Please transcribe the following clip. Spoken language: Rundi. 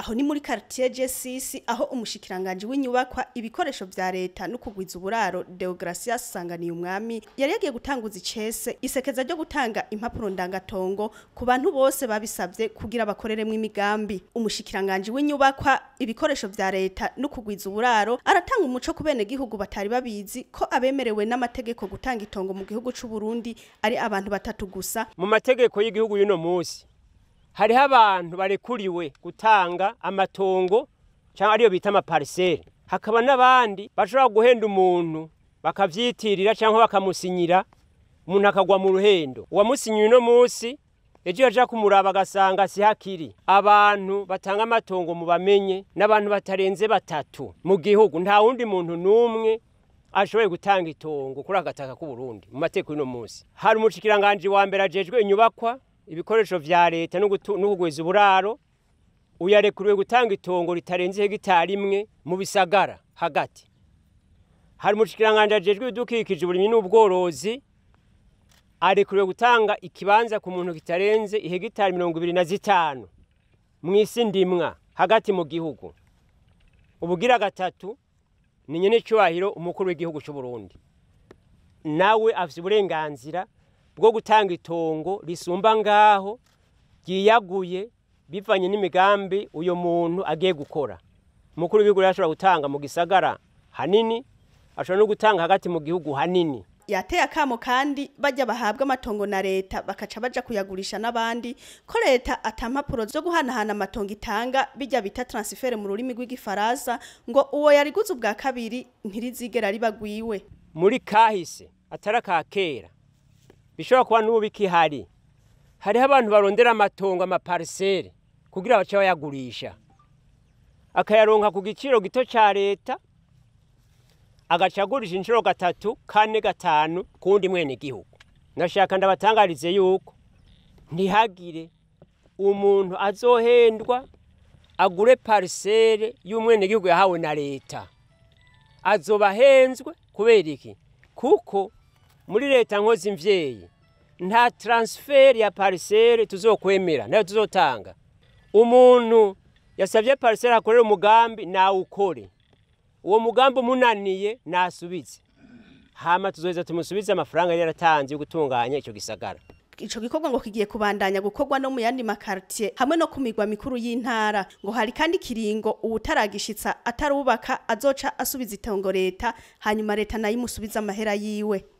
aho ni muri quartier G6 aho umushikiranganje w'inyubakwa ibikoresho vya leta no kugwiza uburaro Deogracias Sanganiye umwami yari yagiye gutanguza icese isekeza ryo gutanga impapuro ndangatongo ku bantu bose babisabye kugira bakoreremwo imigambi umushikiranganje w'inyubakwa ibikoresho vya leta no kugwiza uburaro aratanga umuco ku bene gihugu batari babizi ko abemerewe n'amategeko gutanga itongo mu gihugu c'u Burundi ari abantu batatu gusa mu mategeko y'igihugu y'uno munsi hariho abantu barekuriwe gutanga amatongo cyangwa ariyo bita amapariseri hakaba n'abandi bashobora guhenda umuntu bakavyitirira cyangwa bakamusinyira umuntu akagwa mu ruhendo uwamusinyiye uno munsi ejo yaja kumuraba agasanga si hakiri abantu batanga amatongo mu bamenye n'abantu batarenze batatu mu gihugu nta wundi muntu n'umwe ashoboye gutanga itongo kuri agataka k'u Burundi mu mateko y'uno munsi hari umushikiranganje wa mbere ajejwe inyubakwa ibikoresho vya leta no kugwiza uburaro uyarekuriwe gutanga itongo ritarenze hegitari imwe mu bisagara hagati hari umushikiranganje ajejwe ibidukikije uburimyi n'ubworozi arekuriwe gutanga ikibanza ku muntu kitarenze ihegitari mirongo ibiri na zitanu mu isi ndimwa hagati mu gihugu ubugira gatatu ni nyene cyubahiro umukuru w'igihugu cy'u Burundi nawe afite uburenganzira bwo gutanga itongo risumba ngaho ryiyaguye bivanye n'imigambi uyo muntu agiye gukora umukuru w'igihugu ashobora gutanga mu gisagara hanini ashobora no gutanga hagati mu gihugu hanini yateye akamo kandi bajya bahabwa amatongo na leta bakaca baja kuyagurisha n'abandi ko leta atampapuro zo guhanahana amatongo itanga bijya bita transfert mu rurimi rw'igifaransa ngo uwo yariguze ubwa kabiri ntirizigera ribagwiwe muri kahise atari aka kera bishobora kuba n'ubu bikihari hariho abantu barondera amatongo amaparisere kugira bace bayagurisha akayaronka ku giciro gito cya leta agaca agurisha inshuro gatatu kane gatanu kundi mwene gihugu ndashaka ndabatangarize yuko ntihagire umuntu azohendwa agure parisere y'umwene gihugu yahawe na leta azoba ahenzwe kubera iki kuko muri leta nkozi mvyeyi nta transfer ya parisere tuzokwemera nayo tuzotanga umuntu yasavye parisere akorera umugambi nawukore uwo mugambi umunaniye nasubize hama tuzoheza tumusubize amafaranga yari yaratanze yo gutunganya ico gisagara ico gikorwa ngo kigiye kubandanya gukorwa no mu yandi makartier hamwe no ku migwa mikuru y'intara ngo hari kandi kiringo uwutaragishitsa atarubaka azoca asubiza itongo leta hanyuma leta nayo imusubiza amahera yiwe